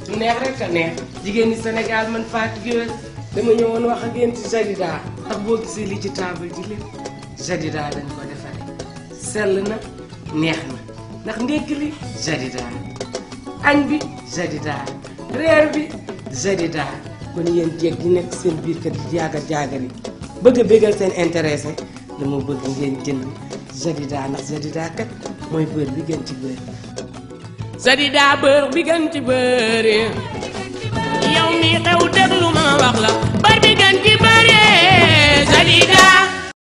lu neex rek a neex jigéen ñi Sénégal man Fatou Gueye dama ñëwoon wax ak yéen ci Jadida ndax boo gisee li ci table ji lépp Jadida dañ ko defaree sell na neex na ndax ndékki li Jadida añ bi Jadida reer bi Jadida kon yéen jeeg di nekk seen biir kër di jaagar jaagar yi bëgg a bégal seen intéressé dama bëgg ngeen jënd Jadida ndax Jadida kat mooy beurre bi gën ci beurre Jadida beurre bi gën ci beurre yow mi xew déglu ma wax la bar bi gën ci bëre Jadida